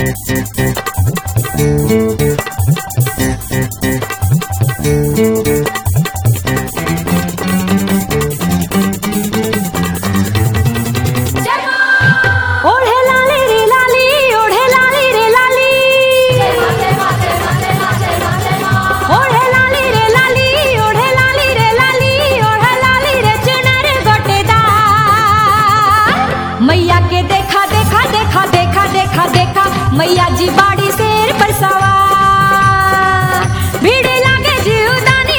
ओढ़े लाली रे लाली ओढ़े लाली रे लाली ओढ़े लाली रे लाली ओढ़े लाली रे लाली ओढ़े लाली रे चुनर गोटेदार मैया के देखा देखा देखा देखा देखा देखा मैया जी बाड़ी शेर पर सवार भीड़ लागे जीवदानी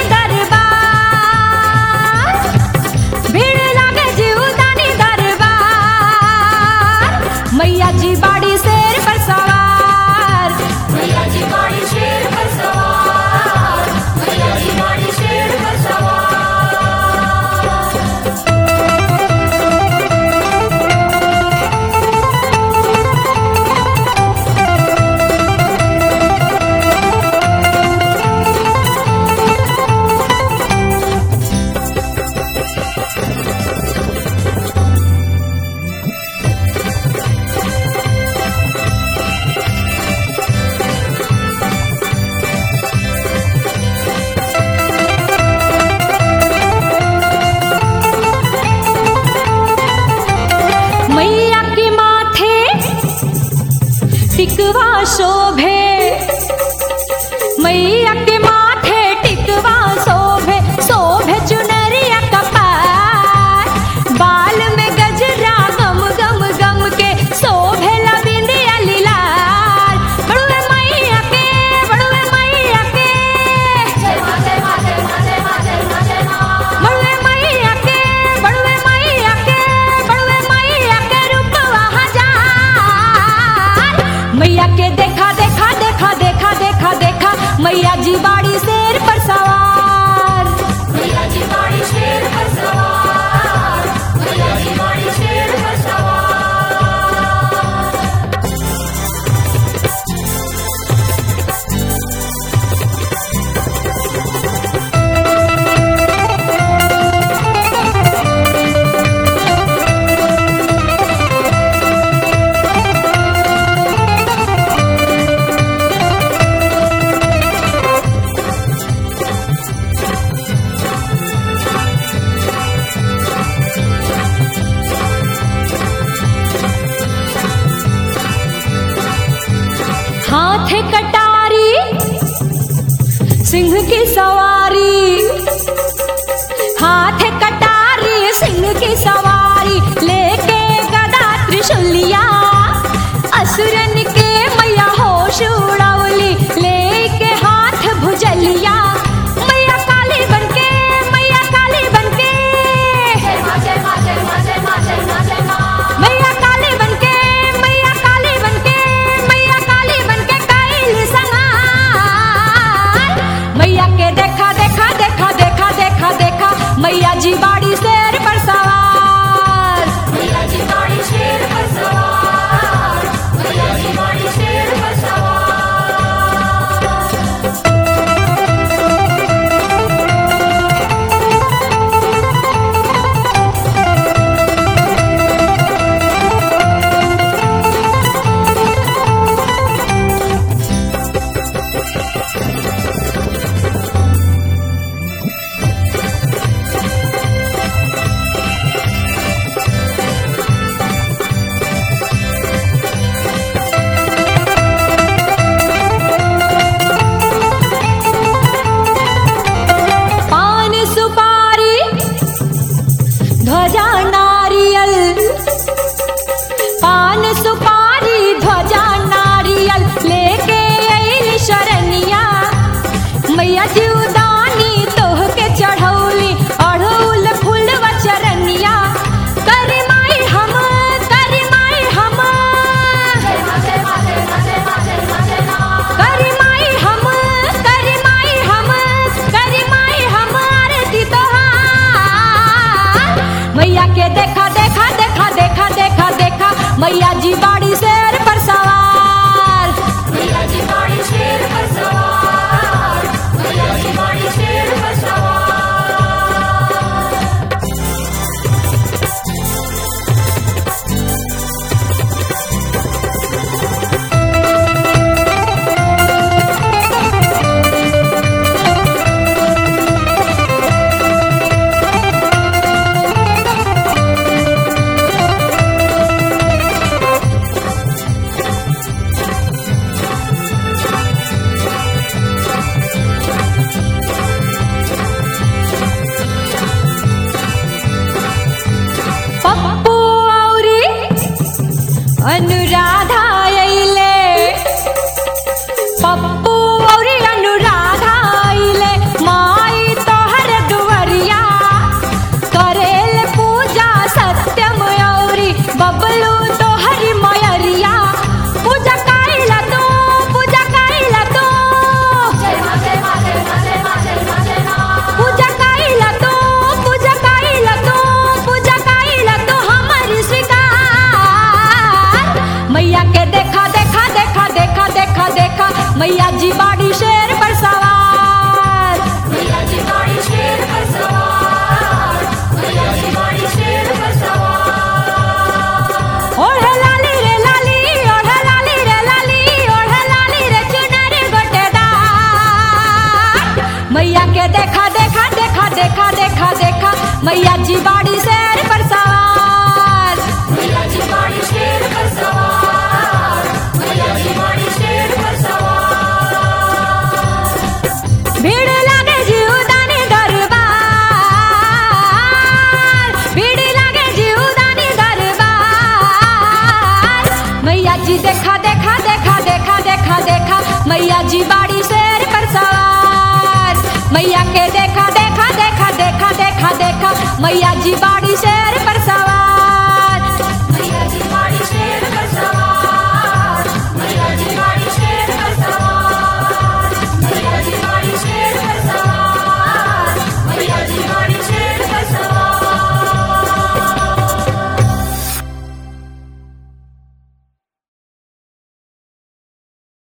दरबार भीड़ लागे जीवदानी दरबार मैया जी बाड़ी शेर पर सवार मैया जी बाड़ी शेर पर सवार मैया जी बाड़ी शेर पर सवार मैया के माथे टिकवा शोभे मैया के माथे टिकवा शोभे शोभे चुनरिया कपार बाल में गजरा गम गम गम के शोभे लबिंदिया लीलार बड़ुए मैया के बड़ुए मैया के जय मां जय मां जय मां जय मां जय मां जय मां बड़ुए मैया के बड़ुए मैया के बड़ुए मैया के रूपवा हजार मैया के देखा देखा देखा देखा देखा देखा मैया जी बाड़ी शेर पर सवार मैया जी बाड़ी शेर पर सवार मैया जी बाड़ी शेर पर सवार हाथ कटारी सिंह की सवारी हाथ कटारी सिंह की सवारी लेके गदा त्रिशूलिया असुरन के मैया होश उड़ावली लेके हाथ भुजलिया मैया काली बनके मैया काली बनके जय मां जय मां जय मां जय मां जय मां जय मां मैया काली बनके मैया काली बनके मैया काली बनके काइल संहार मैया के देखा देखा देखा देखा देखा देखा मैया जी बाड़ी शेर पर सवार जी देखा देखा देखा देखा देखा देखा मैया जी बाड़ी शेर पर सवार मैया के देखा देखा देखा देखा देखा देखा मैया जी बाड़ी शेर